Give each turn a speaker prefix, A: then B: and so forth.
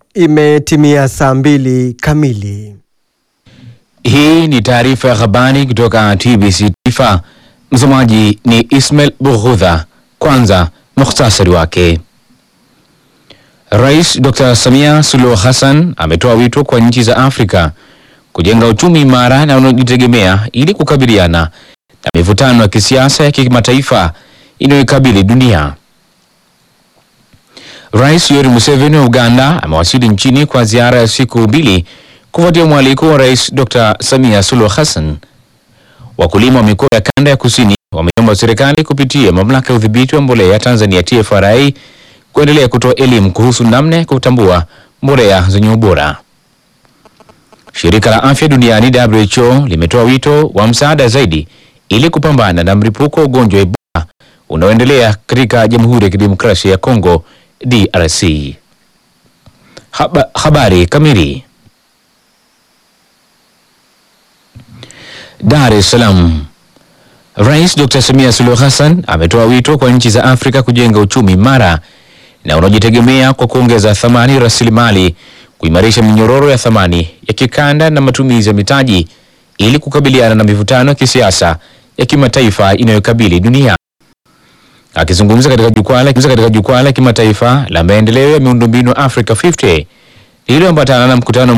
A: Imetimia saa mbili kamili.
B: Hii ni taarifa ya habari kutoka TBC Taifa. Msomaji ni Ismail Bughudha. Kwanza mukhtasari wake. Rais Dr. Samia Suluhu Hassan ametoa wito kwa nchi za Afrika kujenga uchumi imara na unaojitegemea ili kukabiliana na mivutano ya kisiasa ya kimataifa inayoikabili dunia. Rais Yoweri Museveni wa Uganda amewasili nchini kwa ziara ya siku mbili kufuatia mwaliko wa Rais Dr. Samia Suluhu Hassan. Wakulima wa mikoa ya kanda ya kusini wameomba serikali kupitia mamlaka ya udhibiti wa mbolea Tanzania TFRA kuendelea kutoa elimu kuhusu namna ya kutambua mbolea zenye ubora. Shirika la Afya Duniani WHO limetoa wito wa msaada zaidi ili kupambana na mlipuko wa ugonjwa wa Ebola unaoendelea katika Jamhuri ya Kidemokrasia ya Kongo DRC. Haba, habari kamili. Dar es Salaam. Rais Dr. Samia Suluhu Hassan ametoa wito kwa nchi za Afrika kujenga uchumi imara na unaojitegemea kwa kuongeza thamani rasilimali, kuimarisha minyororo ya thamani ya kikanda na matumizi ya mitaji ili kukabiliana na mivutano ya kisiasa ya kimataifa inayokabili dunia. Akizungumza katika jukwaa la katika jukwaa la kimataifa la maendeleo ya miundombinu Africa 50 lililoambatana na mkutano